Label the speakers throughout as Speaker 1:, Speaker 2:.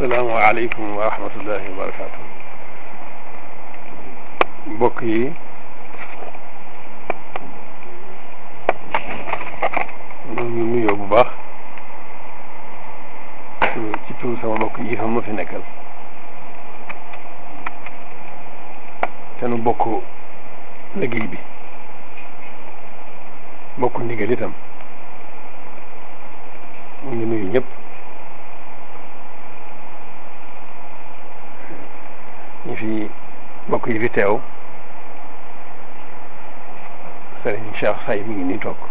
Speaker 1: asalaamaaleykum wa rahmatullahi wa barakaatu mbokk yi ñu ngi nuyoo bu baax ci tur sama mbokk yi fa ma fi nekkal te nu bokk liggéey bi bokk ndigal itam ñu ngi nuyu ñëpp ñi fi mbokk yi fi teew sëriñ Cheikh Say mi ngi nii toog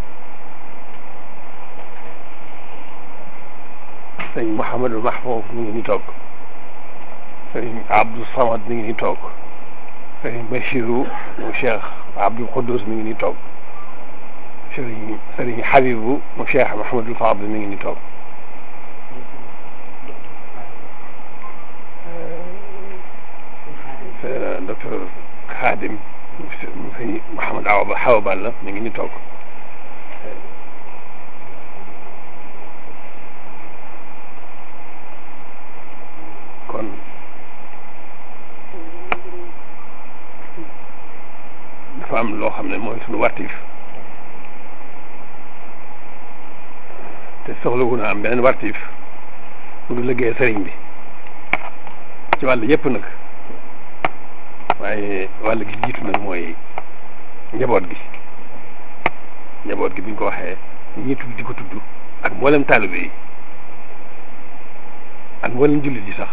Speaker 1: sëriñ Mouhamadou Mahfouf mi ngi nii toog sëriñ Abdou Samad mi ngi nii toog sëriñ Bachirou mu Cheikh Abdou Khoudous mi ngi nii toog sëriñ sëriñ Habibou mu Cheikh Mahamadou Fadl mi ngi nii toog docteur Khadim mu sëñ Mouhamad Awa Ba Awa Balla mi ngi nii toog kon dafa am loo xam ne mooy suñu wartiif te soxlawu na am beneen wartiif mu du liggéey sëriñ bi ci wàll yépp nag waaye wàll gi jiitu nag mooy njaboot gi njaboot gi bi ñu ko waxee ñi tudd di ko tudd ak mboolem taalibe yi ak mboolem jullit yi sax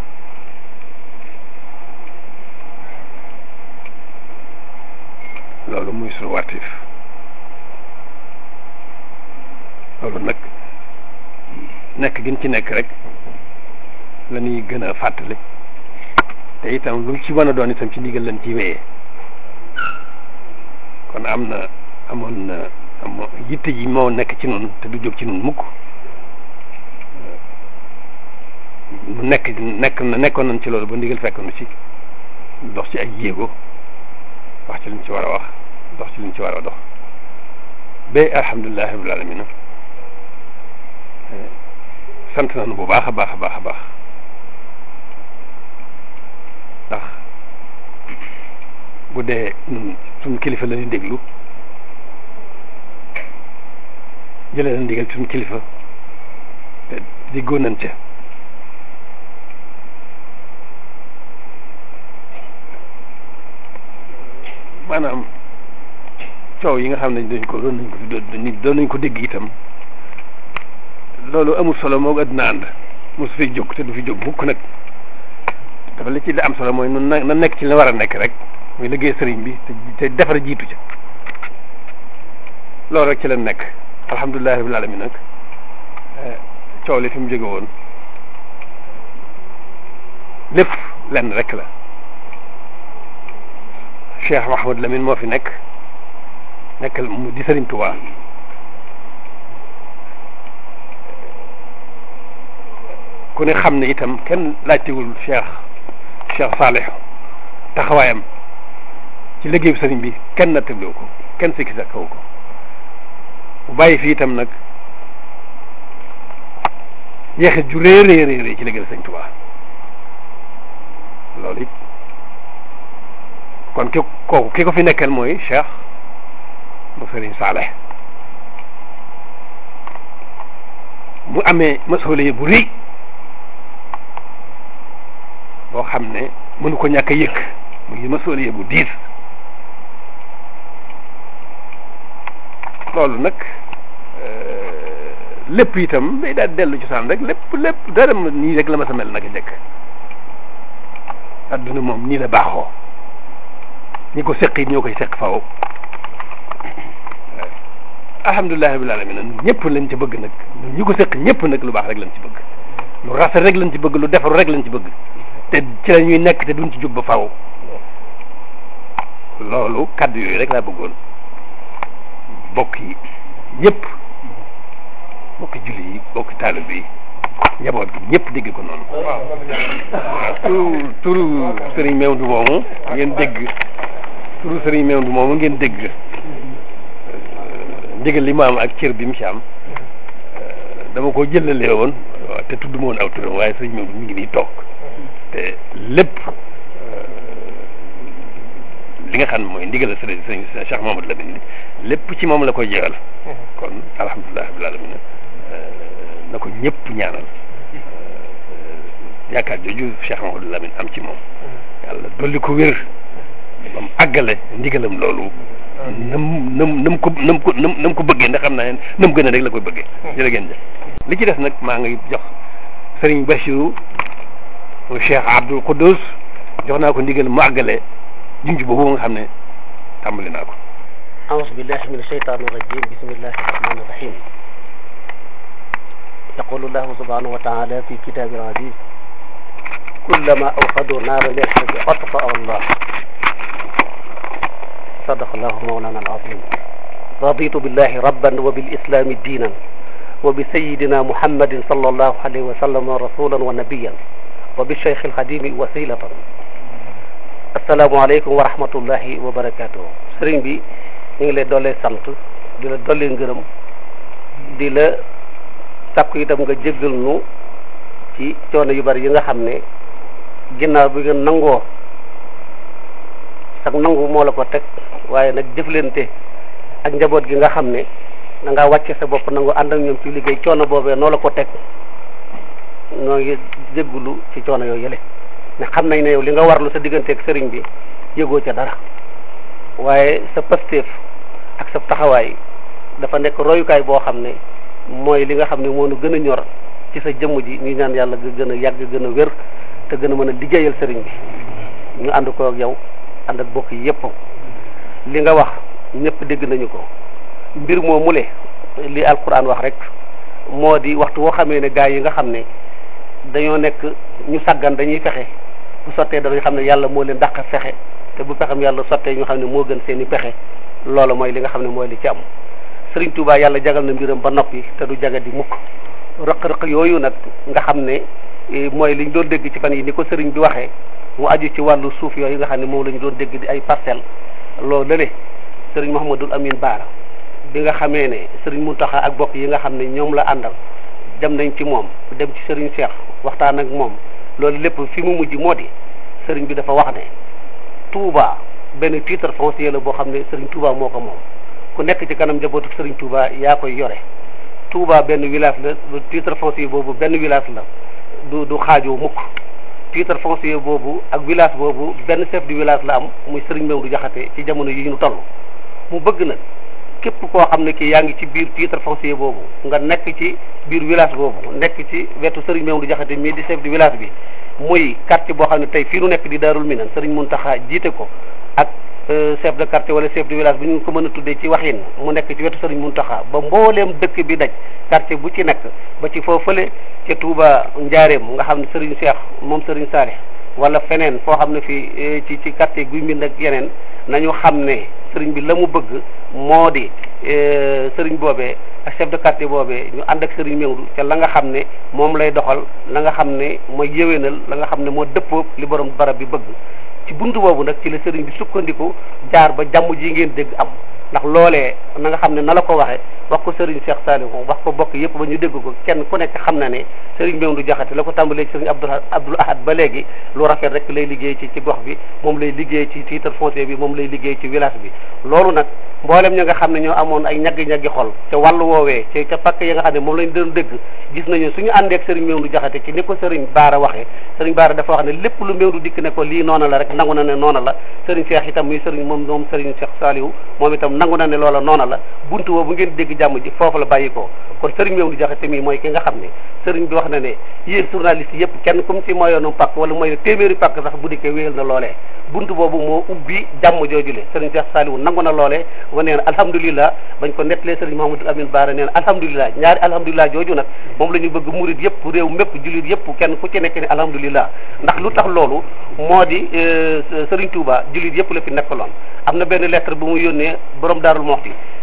Speaker 1: loolu muy suñu wartiif loolu nag nekk gën ci nekk rek la ñuy gën a fàttali te itam lu ci mën a doon itam ci ndigal lañ ci wéyee kon am na amoon na amoon yitte ji moo nekk ci noonu te du jóg ci noonu mukk mu nekk nekk na nekkoon nañ ci loolu ba ndigal fekk nu ci dox ci ay jéego wax ci liñ ci war a wax dox ci liñ ci war a dox ba alhamdulilah rabbil alamin sant nañu bu baax a baax a baax a baax ndax bu dee ñun suñu kilifa la ñuy déglu jëlee na ndigal suñu kilifa te diggoo nañ ca maanaam coow yi nga xam ne dañ ko doon nañ ko fi doon doon nañ ko dégg itam loolu amul solo moo àddina ànd mosu fiy jóg te du fi jóg mukk nag dafa li ci li am solo mooy nun na na nekk ci la war a nekk rek muy liggéey sëriñ bi te te defar jiitu ca loolu rek ci la nekk alhamdulilah rabbil alamin nag coow li fi mu jóge woon lépp lenn rek la Cheikh Mahamad Lamine moo fi nekk nekkal mu di sëriñ Tuubaa ku ne xam ne itam kenn laajtewul Cheikh Cheikh Salih taxawaayam ci liggéeyu sëriñ bi kenn nattabliwu ko kenn sikki sa kaw ko bu bàyyi fi itam nag jeexit ju rëy rëy rëy ci liggéeyu sëriñ Tuubaa loolu it kon ki kooku ki ko fi nekkal mooy Cheikh mu sëriñ Salih mu amee masuuliya bu rëy boo xam ne mënu ko ñàkk a yëkk muy masuuliya bu diis loolu nag lépp itam day daal dellu ci saan rek lépp lépp dara nii rek la ma sa mel naka jëkk adduna moom nii la baaxoo ñi ko seq it ñoo koy seq faw alhamdulilah rabbil alamin ñun ñëpp lañ ci bëgg nag ñun ñi ko seq ñëpp nag lu baax rek lañ ci bëgg lu rafet rek lañ ci bëgg lu defaru rek lañ ci bëgg te ci la ñuy nekk te duñ ci jóg ba faw loolu kaddu yooyu rek laa bëggoon bokk yi ñëpp bokki julli yi bokki taalibe yi njaboot gi ñëpp dégg ko noonu waaw turu turu sëriñ Mewndu moomu ngeen dégg turu sëriñ Mewndu moomu ngeen dégg ndigal li ma am ak cër bi mu ci am dama ko jëlalee woon waaw te tudd ma woon aw turam waaye sëriñ Maodo mi ngi nii toog te lépp li nga xam ne mooy ndigal sëriñ sëriñ Cheikh Mamadou Lamine lépp ci moom la koy jeexal kon alhamdulilah rabbil alamin na ko ñëpp ñaanal yaakaar jooju Cheikh Mamadou Lamine am ci moom yàlla dolli ko wér ba mu àggale ndigalam loolu nam nam nam ko nam ko nam nam ko bëggee ndax xam naa ne nam gën a rek la koy bëggee jërë ngeen jëf li ci des nag maa ngi jox sëriñ Bachirou Cheikh Abdoul Khoudous jox naa ko ndigal mu àggale junj boobu nga xam ne tàmbali naa ko
Speaker 2: أعوذ بالله من الشيطان الرجيم بسم الله الرحمن الرحيم يقول الله سبحانه وتعالى في كتاب العزيز كلما أوقدوا نارا للحرب أطفأ الله صدق الله مولانا العظيم رضيت بالله ربا وبالإسلام دينا وبسيدنا محمد صلى الله عليه وسلم رسولا ونبيا وبالشيخ الخديم وسيلة السلام عليكم ورحمة الله وبركاته sëriñ bi ñu ngi lay doolee sant di la doolee ngërëm di la sàkku itam nga jéggal nu ci coono yu bari yi nga xam ne ginnaaw bi nga nangoo sax nangu moo la ko teg waaye nag jëflante ak njaboot gi nga xam ne da ngaa wàcce sa bopp nangu ànd ak ñoom ci liggéey coono boobee noo la ko teg noo ngi jéggulu ci coono yooyu yële ne xam nañ ne yow li nga warlu sa digganteeg sëriñ bi yëgoo ca dara waaye sa pasteef ak sa taxawaay dafa nekk royukaay boo xam ne mooy li nga xam ne moo nu gën a ñor ci sa jëmm ji ñu ñaan yàlla nga gën a yàgg gën a wér te gën a mën a liggéeyal sëriñ bi ñu ànd ko ak yow ànd ak bokk yi yëpp li nga wax ñëpp dégg nañu ko mbir moo mule li alquran wax rek moo di waxtu woo xamee ne gaa yi nga xam ne dañoo nekk ñu sàggan dañuy fexe bu sottee danañ xam ne yàlla moo leen dàq fexe te bu pexem yàlla sottee ñu xam ne moo gën seen i pexe loolu mooy li nga xam ne mooy li ci am sëriñ Touba yàlla jagal na mbiram ba noppi te du jaga di mukk rëq-rëq yooyu nag nga xam ne mooy liñ doon dégg ci fan yi ni ko sëriñ bi waxee mu aju ci wàllu suuf yooyu nga xam ne moom la ñu doon dégg di ay parcelles loolu lële sëriñ Mouhamadul Amin Baara bi nga xamee ne sëriñ Mountakha ak bokk yi nga xam ne ñoom la àndal dem nañ ci moom dem ci sëriñ Cheikh waxtaan ak moom loolu lépp fi mu mujj moo di sëriñ bi dafa wax ne Touba benn titre foncier la boo xam ne Serigne Touba moo ko moom ku nekk ci kanam njabootu Serigne Touba yaa koy yore Touba benn village la titre foncier boobu benn village la du du xaajoo mukk titre foncier boobu ak village boobu benn chef du village la am muy Serigne Mewdu Jaxate ci jamono yi ñu toll mu bëgg nag képp koo xam ne ki yaa ngi ci biir titre foncier boobu nga nekk ci biir village boobu nekk ci wetu Serigne Mewdu Jaxate mii di chef du village bi muy quartier boo xam ne tey fii nu nekk di Daarul Minan Serigne Mountakha jiite ko ak chef de quartier wala chef de village bu ñu ko mën a tuddee ci waxin mu nekk ci wetu Serigne Mountakha ba mbooleem dëkk bi daj quartier bu ci nekk ba ci foofale ca Touba Njaareem nga xam ne Serigne Cheikh moom Serigne Salih wala feneen foo xam ne fii ci ci quartier guy mbind ak yeneen nañu xam ne Serigne bi la mu bëgg moo di Serigne boobee ak chef de quartier boobee ñu ànd ak Serigne Mewdu ca la nga xam ne moom lay doxal la nga xam ne mooy yéwénal la nga xam ne moo dëppoog li borom barab bi bëgg ci buntu boobu nag ci la sëriñ bi sukkandiku jaar ba jàmm ji ngeen dégg am ndax loolee na nga xam ne na la ko waxee wax ko sëriñ Cheikh Saliou wax ko bokk yëpp ba ñu dégg ko kenn ku nekk xam na ne sëriñ Mewdu Jaxate la ko tàmbalee ci sëriñ Abdou Abdoul Ahad ba léegi lu rafet rek lay liggéey ci ci gox bi moom lay liggéey ci titre foncier bi moom lay liggéey ci village bi loolu nag mboolem ñi nga xam ne ñoo amoon ay ñaggi-ñaggi xol ca wàllu woowee ci ca pakk yi nga xam ne moom lañ doon dégg gis nañu suñu àndee ak sëriñ Mewdu Jaxate ci ni ko sëriñ Baara waxee sëriñ Baara dafa wax ne lépp lu Mewdu dikk ne ko lii noona la rek nangu na ne noona la sëriñ Cheikh itam muy sëriñ moom moom sëriñ Cheikh Saliou moom itam nangu na ne loola noona la buntu boobu bu ngeen dégg jàmm ji foofu la bàyyi ko kon sëriñ Mewdu Jaxate mii mooy ki nga xam ne sëriñ bi wax na ne yéen journaliste yëpp kenn comme ci mooyoonu pakk wala mooy téeméeri pakk sax bu dikkee wéyal na loolee buntu boobu moo ubbi jàmm joojule sëriñ Cheikh Saliou nangu na loolee wa nee na alhamdulilah bañ ko nettalee sëriñ Mouhamadou Amine Baara nee na alhamdulilah ñaari alhamdulilah jooju nag moom la ñu bëgg murit yëpp réew mépp jullit yëpp kenn ku ci nekk ne alhamdulilah ndax lu tax loolu moo di sëriñ Touba jullit yëpp la fi nekkaloon am na benn lettre bu mu yónnee borom Daarul Moxti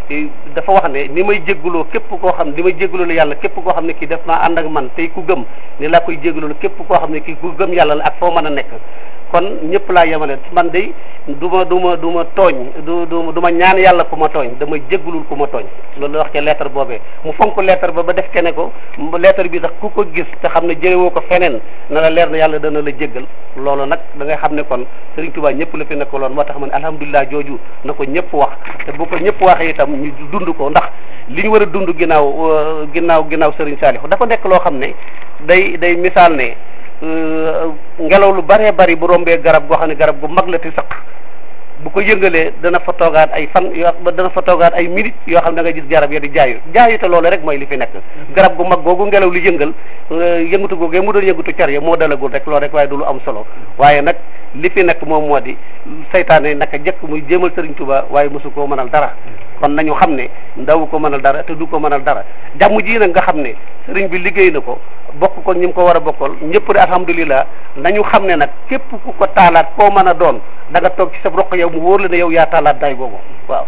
Speaker 2: dafa wax ne ni may jégguloo képp koo xam ni may jégguloo yàlla képp koo xam ne kii def naa ànd ak man tey ku gëm ni laa koy jégguloo képp koo xam ne kii ku gëm yàlla la ak foo mën a nekk kon ñëpp laa yemale man de du ma du ma du ma tooñ du du du ma ñaan yàlla ku ma tooñ dama jéggulul ku ma tooñ loolu la wax ca lettre boobee mu fonk lettre ba ba def ke ne ko lettre bi sax ku ko gis te xam ne jëlewoo ko feneen na la leer na yàlla dana la jéggal loolu nag da ngay xam ne kon Serigne Touba ñëpp la fi nekkaloon moo tax ma ne alhamdulilah jooju na ko ñëpp wax te bu ko ñëpp waxee itam ñu dund ko ndax li ñu war a dund ginnaaw ginnaaw ginnaaw Serigne Saliou dafa nekk loo xam ne day day misaal ne ngelaw lu bëree bëri bu rombee garab goo xam ne garab gu mag la te sëq bu ko yëngalee dana fa toogaat ay fan yoo dana fa toogaat ay minutes yoo xam ne da nga gis garab ya di jaayu jaayu te loolu rek mooy li fi nekk garab gu mag googu ngelaw li yëngal yëngatu googee mu doon yëngatu car ya moo dalagul rek loolu rek waaye du lu am solo waaye nag li fi nekk moom moo di saytaane naka jëkk muy jéemal Serigne Touba waaye mosu koo mënal dara kon nañu xam ne ndaw ko mënal dara te du ko mënal dara jàmm ji nag nga xam ne sëriñ bi liggéey na ko bokk ko ñi mu ko war a bokkal ñëpp de alhamdulilah nañu xam ne nag képp ku ko taalaat koo mën a doon da nga toog ci sa roq yow mu wóor la ne yow yaa taalaat day googu waaw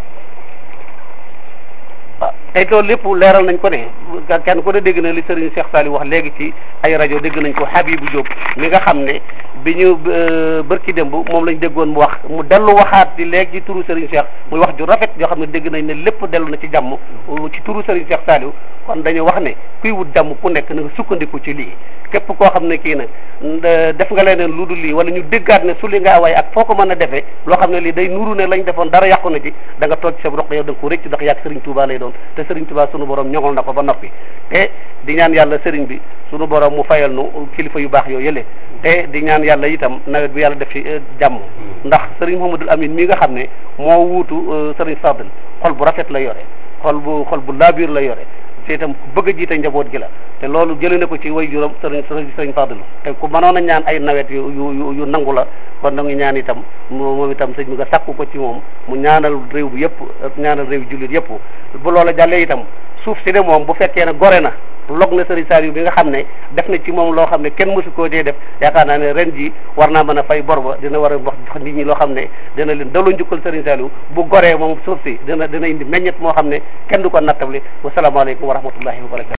Speaker 2: waaw tey loolu lépp leeral nañ ko ne kenn ko ne dégg na li sëriñ Cheikh Sali wax léegi ci ay rajo dégg nañ ko Habibou Diop mi nga xam ne bi ñu bërki démb moom lañ déggoon mu wax mu dellu waxaat di léegi ci turu sëriñ Cheikh muy wax ju rafet yoo xam ne dégg nañ ne lépp dellu na ci jàmm ci turu sëriñ Cheikh Saliou kon dañu wax ne kuy wut jàmm ku nekk na nga sukkandiku ci lii képp koo xam ne kii nag def nga leneen lu dul lii wala ñu déggaat ne su li nga waaye ak foo ko mën a defee loo xam ne lii day nuru ne lañ defoon dara yàqu na ci da nga toog ci sa roq yow da nga ko rëcc ndax yàgg sëriñ Touba lay doon te sëriñ Touba sunu borom ñoŋol na ko ba noppi te di ñaan yàlla sëriñ bi sunu borom mu fayal nu kilifa yu baax yoo yële te di ñaan yàlla itam nawet bi yàlla def ci jàmm ndax sëriñ Mouhamadul Amine mi nga xam ne moo wuutu sëriñ Fadel xol bu rafet la yore xol bu xol bu laabiir la yore te itam bëgg a jiite njaboot gi la te loolu jëlee na ko ci way juróom sëriñ sëriñ Fadel te ku mënoon a ñaan ay nawet yu yu yu nangu la kon da nga ñaan itam moom itam sëñ bi nga sàkku ko ci moom mu ñaanal réew bi yëpp ñaanal réew jullit yëpp bu loola jàllee itam suuf si de moom bu fekkee ne gore na log na sëriñ Saliou bi nga xam ne def na ci moom loo xam ne kenn mësu koo dee def yaakaar naa ne ren ji war naa mën a fay bor ba dina war a wax nit ñi loo xam ne dina leen daloo njukkal sëriñ Saliou bu goree moom suuf si dina dina indi meññet moo xam ne kenn du ko nattable wasalaamaaleykum wa rahmatullahi wa barakatu